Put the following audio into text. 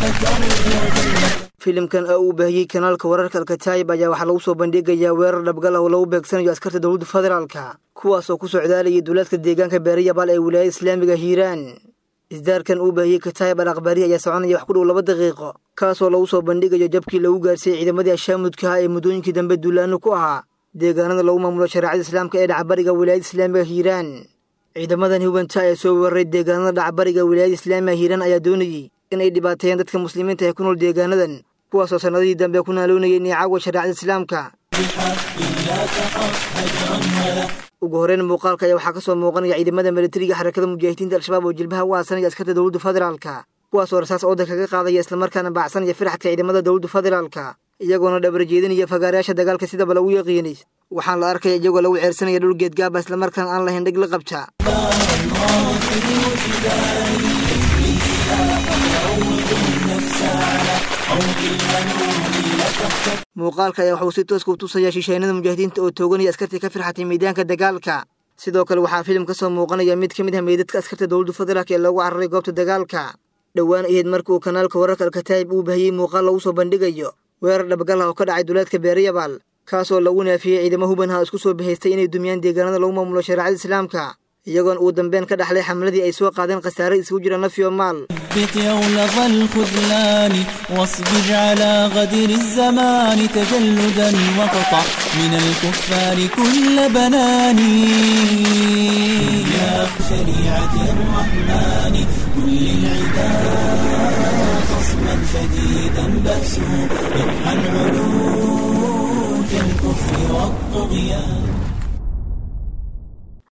filimkan oo uu baahiyey kanaalka wararka alkataayib ayaa waxaa lagu soo bandhigayaa weerar dhabgal ah oo lagu beegsanayo askarta dowladda federaalka kuwaas oo ku socdaalayay duulaadka deegaanka beeriyabal ee wilaayada islaamiga hiiraan isdaarkan uu baahiyey kataayib al akhbaarihi ayaa soconaya wax ku dhow laba daqiiqo kaasoo lagu soo bandhigayo jabkii lagu gaarsiiyey ciidamadii ashaamudka ah ee muddooyinkii dambe duulaano ku ahaa deegaanada lagu maamulo shareecada islaamka ee dhacbariga wilaayada islaamiga hiiraan ciidamadan hubanta ee soo weeraray deegaanada dhacbariga wilaayada islaamiga hiiraan ayaa doonayey in ay dhibaateeyeen dadka muslimiinta ee ku nool deegaanadan kuwaasoo sannadihii dambe ku naaloonayay niicaawa shareecada islaamka ugu horreyn muuqaalka ayaa waxaa ka soo muuqanaya ciidamada militariga xarakada mujaahidiinta al-shabaab oo jilbaha u aasanaya askarta dowladda federaalka kuwaasoo rasaas ooda kaga qaadaya islamarkaana baacsanaya firaxadka ciidamada dowladda federaalka iyagoona dhabar jeedinaya fagaarayaasha dagaalka sidaba lagu yaqiinay waxaan la arkaya iyagoo lagu ceersanaya dhul geedgaaba islamarkaana aan lahayn dhig la qabta muuqaalka ayaa waxuu si tooska u tusayaa shisheynada mujaahidiinta oo tooganaya askartii ka firxatay miidaanka dagaalka sidoo kale waxaa filim ka soo muuqanaya mid ka mid ah meydadka askarta dowladda federaalk ee loogu cararay goobta dagaalka dhowaan ahayd markii uu kanaalka wararka alkataayib uu bahiyey muuqaal lagu soo bandhigayo weerar dhabgal ah oo ka dhacay duleedka beeriyabal kaasoo lagu naafiyey ciidamo hubanha isku soo bahaystay inay dumiyaan deegaanada lagu maamulo shareecada islaamka iyagoona uu dambeyn ka dhaxlay xamladii ay soo qaadeen khasaare isugu jira nafyo maal ثبت يولظ الخذلان واصبر على غدر الزمان تجلدا وقطع من الكفار كل بنان يا شريعة الرحمن كل العداء خصما شديدا بأسه يطحن علوج الكفر والطغيان